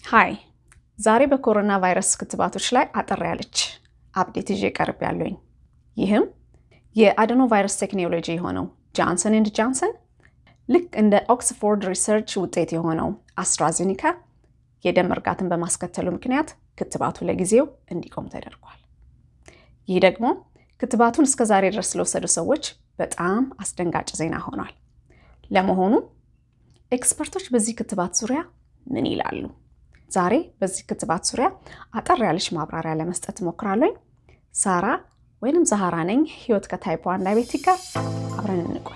ሀይ ዛሬ በኮሮና ቫይረስ ክትባቶች ላይ አጠር ያለች አፕዴት ይዤ ቀርብ ያለኝ ይህም የአደኖ ቫይረስ ቴክኖሎጂ የሆነው ጃንሰን ኤንድ ጃንሰን ልክ እንደ ኦክስፎርድ ሪሰርች ውጤት የሆነው አስትራዜኒካ የደም መርጋትን በማስከተሉ ምክንያት ክትባቱ ለጊዜው እንዲቆም ተደርጓል። ይህ ደግሞ ክትባቱን እስከ ዛሬ ድረስ ለወሰዱ ሰዎች በጣም አስደንጋጭ ዜና ሆኗል። ለመሆኑ ኤክስፐርቶች በዚህ ክትባት ዙሪያ ምን ይላሉ? ዛሬ በዚህ ክትባት ዙሪያ አጠር ያለች ማብራሪያ ለመስጠት እሞክራለሁ። ሳራ ወይንም ዛሃራ ነኝ። ህይወት ከታይፕ ዋን ዳያቤቲክ ጋር አብረን እንቆይ።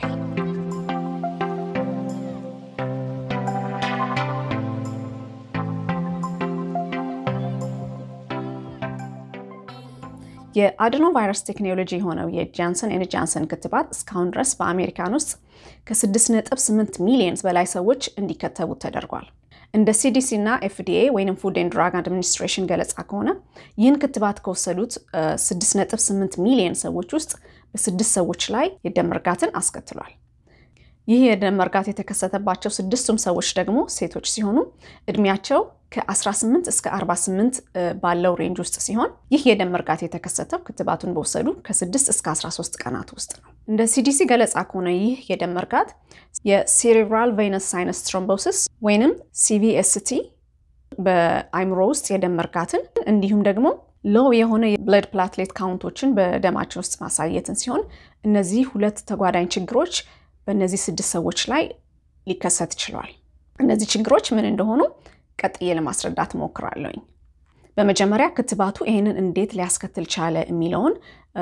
የአድኖ ቫይረስ ቴክኖሎጂ የሆነው የጃንሰን ኤንድ ጃንሰን ክትባት እስካሁን ድረስ በአሜሪካን ውስጥ ከ6.8 ሚሊዮን በላይ ሰዎች እንዲከተቡት ተደርጓል። እንደ ሲዲሲ እና ኤፍዲኤ ወይም ፉድ ኤንድ ድራግ አድሚኒስትሬሽን ገለጻ ከሆነ ይህን ክትባት ከወሰዱት 6.8 ሚሊዮን ሰዎች ውስጥ በስድስት ሰዎች ላይ የደም መርጋትን አስከትሏል። ይህ የደም መርጋት የተከሰተባቸው ስድስቱም ሰዎች ደግሞ ሴቶች ሲሆኑ እድሜያቸው ከ18 እስከ 48 ባለው ሬንጅ ውስጥ ሲሆን ይህ የደም መርጋት የተከሰተው ክትባቱን በወሰዱ ከ6 እስከ 13 ቀናት ውስጥ ነው። እንደ ሲዲሲ ገለጻ ከሆነ ይህ የደም መርጋት የሴሬብራል ቬነስ ሳይነስ ትሮምቦሲስ ወይንም ሲቪኤስቲ በአይምሮ ውስጥ የደም መርጋትን እንዲሁም ደግሞ ሎው የሆነ የብለድ ፕላትሌት ካውንቶችን በደማቸው ውስጥ ማሳየትን ሲሆን እነዚህ ሁለት ተጓዳኝ ችግሮች በእነዚህ ስድስት ሰዎች ላይ ሊከሰት ችሏል። እነዚህ ችግሮች ምን እንደሆኑ ቀጥዬ ለማስረዳት እሞክራለሁኝ። በመጀመሪያ ክትባቱ ይህንን እንዴት ሊያስከትል ቻለ የሚለውን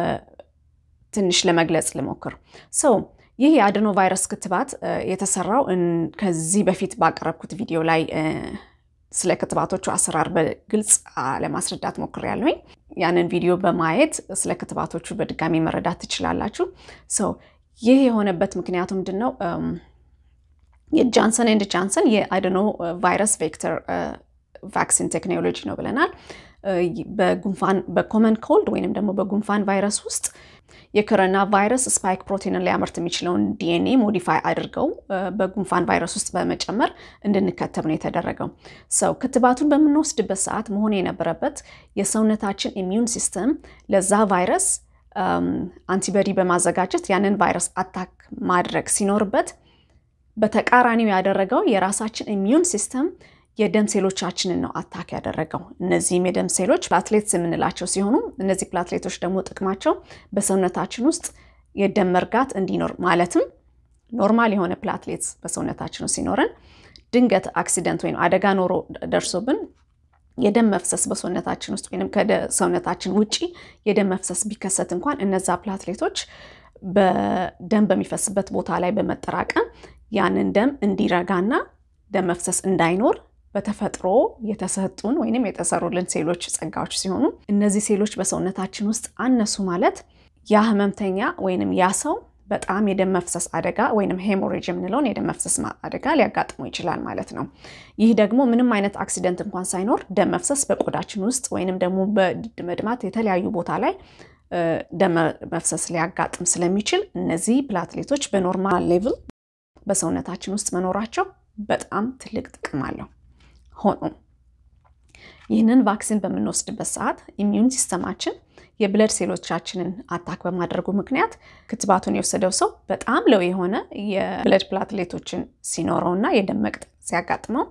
ትንሽ ለመግለጽ ልሞክር። ሰው ይህ የአድኖ ቫይረስ ክትባት የተሰራው ከዚህ በፊት ባቀረብኩት ቪዲዮ ላይ ስለ ክትባቶቹ አሰራር በግልጽ ለማስረዳት ሞክሬያለሁኝ። ያንን ቪዲዮ በማየት ስለ ክትባቶቹ በድጋሚ መረዳት ትችላላችሁ። ሰው ይህ የሆነበት ምክንያቱ ምንድን ነው? የጃንሰን ኤንድ ጃንሰን የአድኖ ቫይረስ ቬክተር ቫክሲን ቴክኖሎጂ ነው ብለናል። በጉንፋን በኮመን ኮልድ ወይንም ደግሞ በጉንፋን ቫይረስ ውስጥ የኮሮና ቫይረስ ስፓይክ ፕሮቲንን ሊያመርት የሚችለውን ዲኤንኤ ሞዲፋይ አድርገው በጉንፋን ቫይረስ ውስጥ በመጨመር እንድንከተብ ነው የተደረገው። ሰው ክትባቱን በምንወስድበት ሰዓት መሆን የነበረበት የሰውነታችን ኢሚዩን ሲስተም ለዛ ቫይረስ አንቲበዲ በማዘጋጀት ያንን ቫይረስ አታክ ማድረግ ሲኖርበት በተቃራኒው ያደረገው የራሳችን ኢሚዩን ሲስተም የደም ሴሎቻችንን ነው አታክ ያደረገው። እነዚህም የደም ሴሎች ፕላትሌትስ የምንላቸው ሲሆኑ እነዚህ ፕላትሌቶች ደግሞ ጥቅማቸው በሰውነታችን ውስጥ የደም መርጋት እንዲኖር ማለትም ኖርማል የሆነ ፕላትሌትስ በሰውነታችን ውስጥ ሲኖረን ድንገት አክሲደንት ወይም አደጋ ኖሮ ደርሶብን የደም መፍሰስ በሰውነታችን ውስጥ ወይም ከሰውነታችን ውጪ የደም መፍሰስ ቢከሰት እንኳን እነዛ ፕላትሌቶች በደም በሚፈስበት ቦታ ላይ በመጠራቀም ያንን ደም እንዲረጋና ደም መፍሰስ እንዳይኖር በተፈጥሮ የተሰጡን ወይም የተሰሩልን ሴሎች ጸጋዎች ሲሆኑ እነዚህ ሴሎች በሰውነታችን ውስጥ አነሱ ማለት ያ ህመምተኛ ወይንም ያ ሰው በጣም የደም መፍሰስ አደጋ ወይም ሄሞሬጅ የምንለውን የደም መፍሰስ አደጋ ሊያጋጥመው ይችላል ማለት ነው። ይህ ደግሞ ምንም አይነት አክሲደንት እንኳን ሳይኖር ደም መፍሰስ በቆዳችን ውስጥ ወይንም ደግሞ በድድ መድማት የተለያዩ ቦታ ላይ ደም መፍሰስ ሊያጋጥም ስለሚችል እነዚህ ፕላትሌቶች በኖርማል ሌቭል በሰውነታችን ውስጥ መኖራቸው በጣም ትልቅ ጥቅም አለው። ሆኖም ይህንን ቫክሲን በምንወስድበት ሰዓት ኢሚዩን ሲስተማችን የብለድ ሴሎቻችንን አታክ በማድረጉ ምክንያት ክትባቱን የወሰደው ሰው በጣም ለው የሆነ የብለድ ፕላትሌቶችን ሲኖረው እና የደም መቅጠን ሲያጋጥመው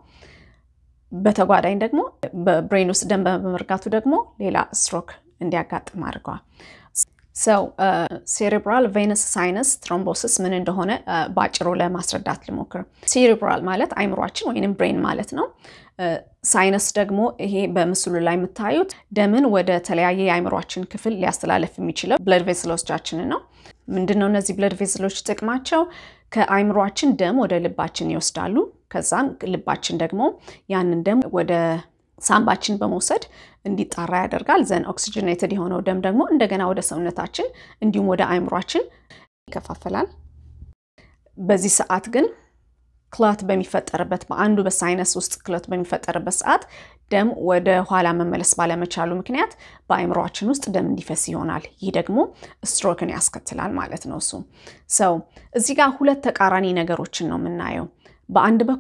በተጓዳኝ ደግሞ በብሬን ውስጥ ደም በመርጋቱ ደግሞ ሌላ ስትሮክ እንዲያጋጥም አድርገዋል። ሰው ሴሬብራል ቬነስ ሳይነስ ትሮምቦሲስ ምን እንደሆነ በአጭሩ ለማስረዳት ልሞክር። ሴሬብራል ማለት አይምሯችን ወይንም ብሬን ማለት ነው። ሳይነስ ደግሞ ይሄ በምስሉ ላይ የምታዩት ደምን ወደ ተለያየ የአይምሯችን ክፍል ሊያስተላለፍ የሚችለው ብለድ ቬስሎቻችንን ነው። ምንድን ነው እነዚህ ብለድ ቬስሎች ጥቅማቸው? ከአይምሯችን ደም ወደ ልባችን ይወስዳሉ። ከዛም ልባችን ደግሞ ያንን ደም ወደ ሳምባችን በመውሰድ እንዲጣራ ያደርጋል። ዘን ኦክሲጅኔትድ የሆነው ደም ደግሞ እንደገና ወደ ሰውነታችን እንዲሁም ወደ አይምሯችን ይከፋፈላል። በዚህ ሰዓት ግን ክላት በሚፈጠርበት በአንዱ በሳይነስ ውስጥ ክላት በሚፈጠርበት ሰዓት ደም ወደ ኋላ መመለስ ባለመቻሉ ምክንያት በአይምሯችን ውስጥ ደም እንዲፈስ ይሆናል። ይህ ደግሞ ስትሮክን ያስከትላል ማለት ነው። እሱ ሰው እዚህ ጋር ሁለት ተቃራኒ ነገሮችን ነው የምናየው። በአንድ በኩል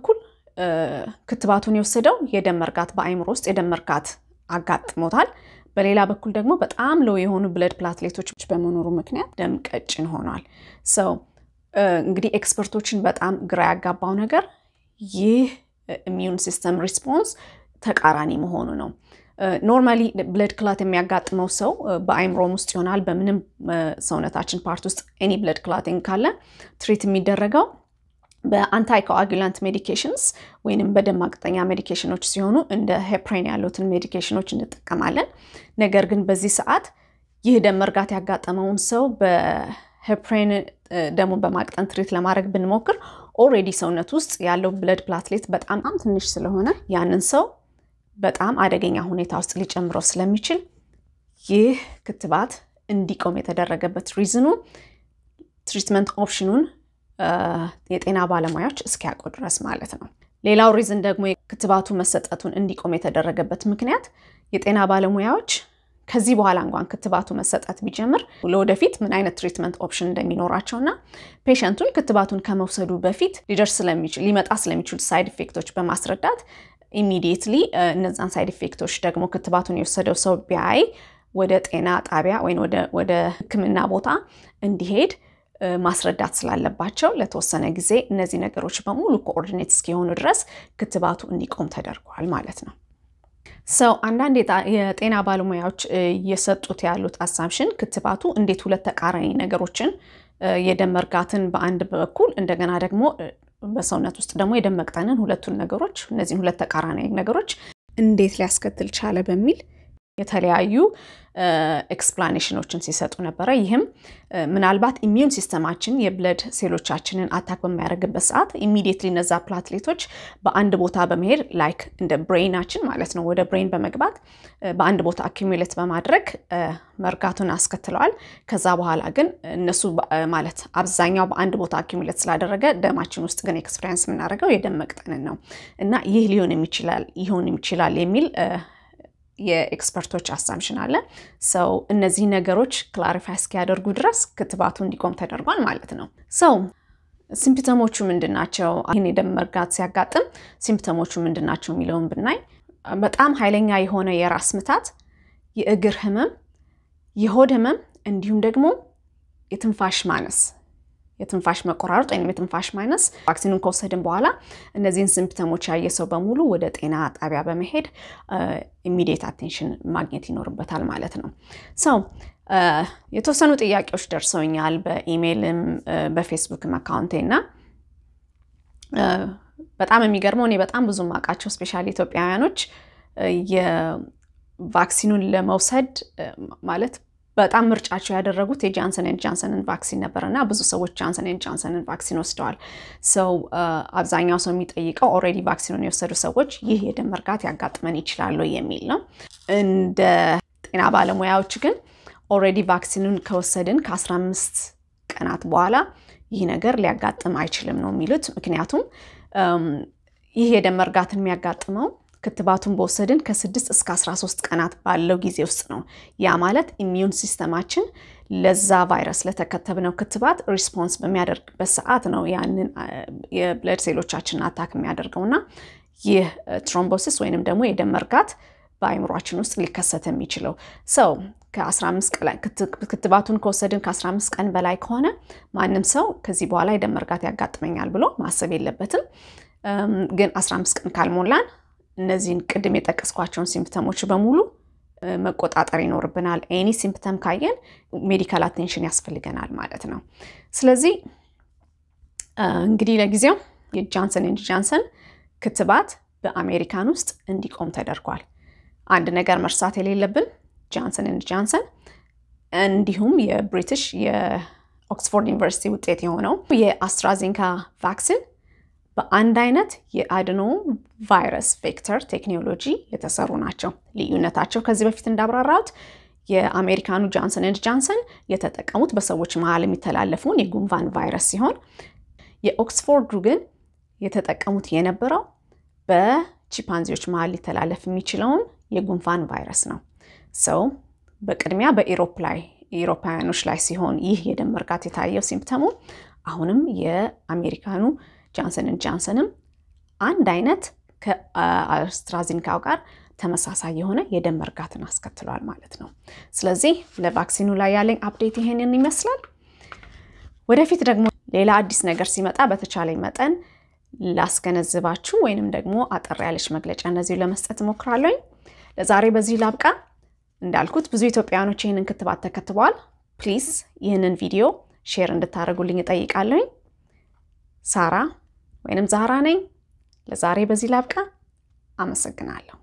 ክትባቱን የወሰደው የደም መርጋት በአይምሮ ውስጥ የደም መርጋት አጋጥሞታል። በሌላ በኩል ደግሞ በጣም ለው የሆኑ ብለድ ፕላትሌቶች በመኖሩ ምክንያት ደም ቀጭን ሆኗል። ሰው እንግዲህ ኤክስፐርቶችን በጣም ግራ ያጋባው ነገር ይህ ኢሚዩን ሲስተም ሪስፖንስ ተቃራኒ መሆኑ ነው። ኖርማሊ ብለድ ክላት የሚያጋጥመው ሰው በአይምሮም ውስጥ ይሆናል። በምንም ሰውነታችን ፓርት ውስጥ ኤኒ ብለድ ክላቲንግ ካለ ትሪት የሚደረገው በአንታይ ኮአጉላንት ሜዲኬሽንስ ወይንም በደም ማቅጠኛ ሜዲኬሽኖች ሲሆኑ እንደ ሄፕሬን ያሉትን ሜዲኬሽኖች እንጠቀማለን። ነገር ግን በዚህ ሰዓት ይህ ደም መርጋት ያጋጠመውን ሰው በሄፕሬን ደሙን በማቅጠን ትሪት ለማድረግ ብንሞክር ኦልሬዲ ሰውነት ውስጥ ያለው ብለድ ፕላትሌት በጣም ትንሽ ስለሆነ ያንን ሰው በጣም አደገኛ ሁኔታ ውስጥ ሊጨምረው ስለሚችል ይህ ክትባት እንዲቆም የተደረገበት ሪዝኑ ትሪትመንት ኦፕሽኑን የጤና ባለሙያዎች እስኪያውቁ ድረስ ማለት ነው። ሌላው ሪዝን ደግሞ ክትባቱ መሰጠቱን እንዲቆም የተደረገበት ምክንያት የጤና ባለሙያዎች ከዚህ በኋላ እንኳን ክትባቱ መሰጠት ቢጀምር ለወደፊት ምን አይነት ትሪትመንት ኦፕሽን እንደሚኖራቸው እና ፔሸንቱን ክትባቱን ከመውሰዱ በፊት ሊደርስ ስለሚችል ሊመጣ ስለሚችሉ ሳይድ ኢፌክቶች በማስረዳት ኢሚዲየትሊ እነዛን ሳይድ ኢፌክቶች ደግሞ ክትባቱን የወሰደው ሰው ቢያይ ወደ ጤና ጣቢያ ወይም ወደ ሕክምና ቦታ እንዲሄድ ማስረዳት ስላለባቸው ለተወሰነ ጊዜ እነዚህ ነገሮች በሙሉ ኮኦርዲኔት እስኪሆኑ ድረስ ክትባቱ እንዲቆም ተደርጓል ማለት ነው። ሰው አንዳንድ የጤና ባለሙያዎች እየሰጡት ያሉት አሳምሽን ክትባቱ እንዴት ሁለት ተቃራኒ ነገሮችን የደም መርጋትን በአንድ በኩል እንደገና ደግሞ በሰውነት ውስጥ ደግሞ የደም መቅጠንን ሁለቱን ነገሮች እነዚህን ሁለት ተቃራኒ ነገሮች እንዴት ሊያስከትል ቻለ በሚል የተለያዩ ኤክስፕላኔሽኖችን ሲሰጡ ነበረ። ይህም ምናልባት ኢሚዩን ሲስተማችን የብለድ ሴሎቻችንን አታክ በሚያደርግበት ሰዓት ኢሚዲየትሊ እነዛ ፕላትሌቶች በአንድ ቦታ በመሄድ ላይክ እንደ ብሬናችን ማለት ነው ወደ ብሬን በመግባት በአንድ ቦታ አኪሙሌት በማድረግ መርጋቱን አስከትለዋል። ከዛ በኋላ ግን እነሱ ማለት አብዛኛው በአንድ ቦታ አኪሙሌት ስላደረገ ደማችን ውስጥ ግን ኤክስፔሪንስ የምናደርገው የደም መቅጠንን ነው እና ይህ ሊሆን ይችላል ይሆን ይችላል የሚል የኤክስፐርቶች አሳምሽን አለ። ሰው እነዚህ ነገሮች ክላሪፋይ እስኪያደርጉ ድረስ ክትባቱ እንዲቆም ተደርጓል ማለት ነው። ሰው ሲምፕተሞቹ ምንድን ናቸው? ይህን የደም መርጋት ሲያጋጥም ሲምፕተሞቹ ምንድን ናቸው የሚለውን ብናይ በጣም ኃይለኛ የሆነ የራስ ምታት፣ የእግር ህመም፣ የሆድ ህመም እንዲሁም ደግሞ የትንፋሽ ማነስ የትንፋሽ መቆራረጥ ወይም የትንፋሽ ማይነስ ቫክሲኑን ከወሰድን በኋላ እነዚህን ሲምፕተሞች ያየ ሰው በሙሉ ወደ ጤና ጣቢያ በመሄድ ኢሚዲየት አቴንሽን ማግኘት ይኖርበታል ማለት ነው። ሰው የተወሰኑ ጥያቄዎች ደርሰውኛል በኢሜይልም በፌስቡክም አካውንቴ እና በጣም የሚገርመው እኔ በጣም ብዙ ማውቃቸው ስፔሻሊ ኢትዮጵያውያኖች የቫክሲኑን ለመውሰድ ማለት በጣም ምርጫቸው ያደረጉት የጃንሰን ኤንድ ጃንሰንን ቫክሲን ነበር እና ብዙ ሰዎች ጃንሰን ኤንድ ጃንሰንን ቫክሲን ወስደዋል። ሰው አብዛኛው ሰው የሚጠይቀው ኦልሬዲ ቫክሲኑን የወሰዱ ሰዎች ይህ የደም መርጋት ያጋጥመን ይችላሉ የሚል ነው። እንደ ጤና ባለሙያዎች ግን ኦልሬዲ ቫክሲኑን ከወሰድን ከ15 ቀናት በኋላ ይህ ነገር ሊያጋጥም አይችልም ነው የሚሉት። ምክንያቱም ይህ የደም መርጋትን የሚያጋጥመው ክትባቱን በወሰድን ከስድስት እስከ 13 ቀናት ባለው ጊዜ ውስጥ ነው። ያ ማለት ኢሚዩን ሲስተማችን ለዛ ቫይረስ ለተከተብነው ክትባት ሪስፖንስ በሚያደርግበት ሰዓት ነው ያንን የብለድ ሴሎቻችንን አታክ የሚያደርገው እና ይህ ትሮምቦሲስ ወይንም ደግሞ የደም መርጋት በአይምሯችን ውስጥ ሊከሰት የሚችለው ሰው ክትባቱን ከወሰድን ከ15 ቀን በላይ ከሆነ ማንም ሰው ከዚህ በኋላ የደም መርጋት ያጋጥመኛል ብሎ ማሰብ የለበትም። ግን 15 ቀን ካልሞላን እነዚህን ቅድም የጠቀስኳቸውን ሲምፕተሞች በሙሉ መቆጣጠር ይኖርብናል። ኤኒ ሲምፕተም ካየን ሜዲካል አቴንሽን ያስፈልገናል ማለት ነው። ስለዚህ እንግዲህ ለጊዜው የጃንሰን ኤንድ ጃንሰን ክትባት በአሜሪካን ውስጥ እንዲቆም ተደርጓል። አንድ ነገር መርሳት የሌለብን ጃንሰን ኤንድ ጃንሰን እንዲሁም የብሪቲሽ የኦክስፎርድ ዩኒቨርሲቲ ውጤት የሆነው የአስትራዜንካ ቫክሲን በአንድ አይነት የአድኖ ቫይረስ ቬክተር ቴክኖሎጂ የተሰሩ ናቸው። ልዩነታቸው ከዚህ በፊት እንዳብራራሁት የአሜሪካኑ ጃንሰን ኤንድ ጃንሰን የተጠቀሙት በሰዎች መሀል የሚተላለፈውን የጉንፋን ቫይረስ ሲሆን የኦክስፎርዱ ግን የተጠቀሙት የነበረው በቺምፓንዚዎች መሀል ሊተላለፍ የሚችለውን የጉንፋን ቫይረስ ነው። ሰው በቅድሚያ በኢሮፕ ላይ ኢሮፓውያኖች ላይ ሲሆን ይህ የደም መርጋት የታየው ሲምፕተሙ አሁንም የአሜሪካኑ ጃንሰንን ጃንሰንም አንድ አይነት ከአስትራዚንካው ጋር ተመሳሳይ የሆነ የደም መርጋትን አስከትሏል ማለት ነው። ስለዚህ ለቫክሲኑ ላይ ያለኝ አፕዴት ይሄንን ይመስላል። ወደፊት ደግሞ ሌላ አዲስ ነገር ሲመጣ በተቻለኝ መጠን ላስገነዝባችሁ ወይንም ደግሞ አጠር ያለች መግለጫ እነዚሁ ለመስጠት እሞክራለሁኝ። ለዛሬ በዚህ ላብቃ። እንዳልኩት ብዙ ኢትዮጵያውያኖች ይህንን ክትባት ተከትበዋል። ፕሊዝ ይህንን ቪዲዮ ሼር እንድታደርጉልኝ እጠይቃለሁኝ። ሳራ ወይንም ዛራ ነኝ። ለዛሬ በዚህ ላብቃ። አመሰግናለሁ።